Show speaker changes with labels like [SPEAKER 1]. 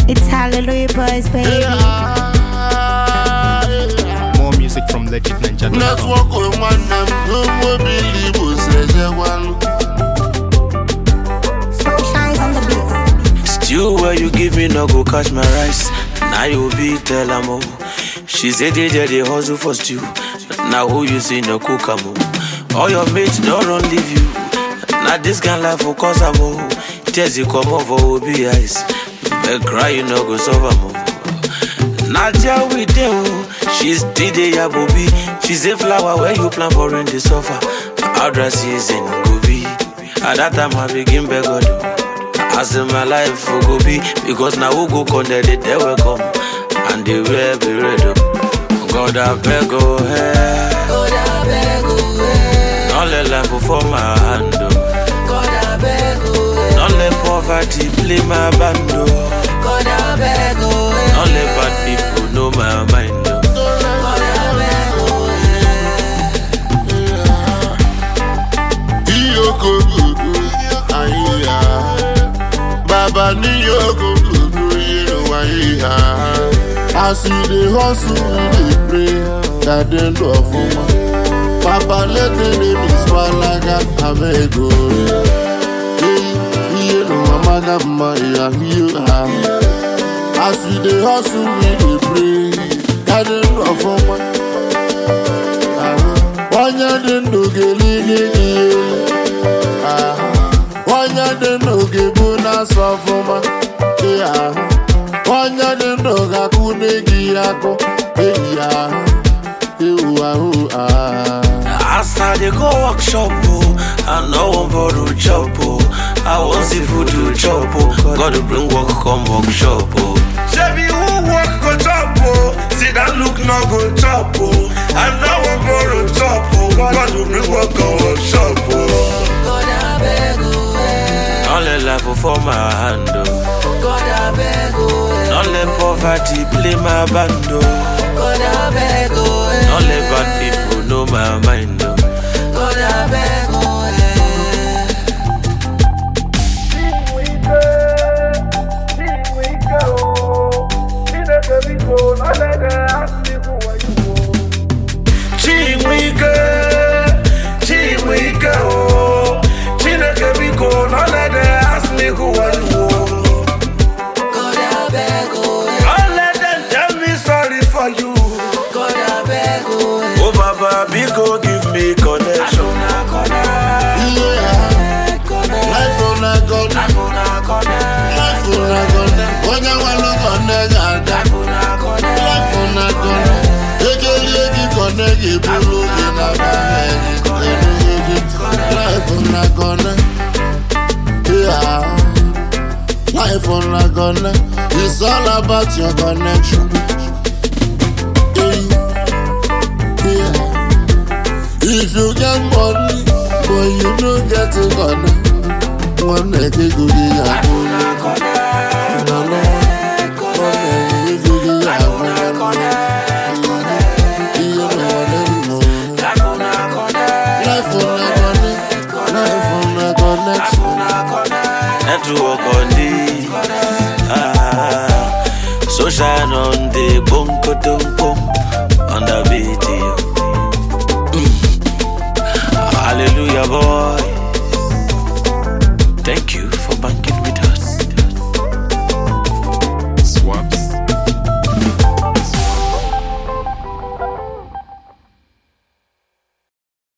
[SPEAKER 1] It's Hallelujah Boys, baby.
[SPEAKER 2] More music from Legit Ninja.
[SPEAKER 3] Network with one them, no more believe us, one.
[SPEAKER 1] Shines on the beat.
[SPEAKER 4] Stew where you give me no go catch my rice. Now you be tell am oh. She say they dey dey hustle for stew. Now who you see no cook am oh. All your mates don't run leave you. Now this kind life for cause am oh. Tears you come over obi eyes. But cry you no go solve am oh. Nadia we dey oh. She's DJ Yabobi. She's a flower where you plant for in the sofa. How dry season go be. At that time I begin beg God. oh. As in my life for go be because now who go connect it they will come and they will be ready. God I beg go ahead. God I beg go ahead. Don't let life go for my hand. oh. God I beg go ahead. Don't let poverty play my band. oh. God I beg go ahead. Don't let bad people know my mind. oh. God I beg go
[SPEAKER 3] Iyoko gudu, ayiya. Baba ni yoko gudu, yinu ayiya. As you dey hustle, you dey pray, that they do for ma. Papa let the name swalaga abego. Iye no amaga ma ya hiyo ha. As you dey hustle, you dey pray, that they do for ma. onye dị ndụ ga-elili gị elu ahụ. onye dị ndụ ga-ebu na-asọ ọfụma ị ahụ onye dị ndụ ga-akwụne gị akụ eyi ahụ ewu ahụ ahụ
[SPEAKER 4] As I dey go workshop, oh, I no wan borrow chop, oh. I want see food to chop, oh. God will bring work come workshop, oh. Shebi who work go chop, oh. See that look no go chop, oh. I no wan borrow chop, oh. God will bring work come workshop, oh. God I beg, oh. Don't let life go for my hand, oh. God I beg, oh. Don't let poverty play my band, oh. God I beg, oh. Don't let bad people know my mind, oh. God I beg, oh. Chinwike, Chinwike, oh. Chineke biko, no let them ask me who are you, oh. God I beg, oh. Don't let them tell me sorry for you. God I beg, oh. Oh, Baba, biko, give me connection.
[SPEAKER 3] iye ahụ life una gọna life una gọna onye nwere gọna ga-aga life una gọna ekelie gị gọna ga-eburu gị na baa gị enughị gị life una gọna iye ahụ life una gọna it's all about your connection. Yeah. Yeah. If you get money, but you no get it gonna one day they go get ya No, no. One day they go get ya You know what they know. Life on a connect, life on a connection.
[SPEAKER 4] Network on the ah, so shine on the bunko dumpo on the video. Mm. Hallelujah, boy. Thank you for banking.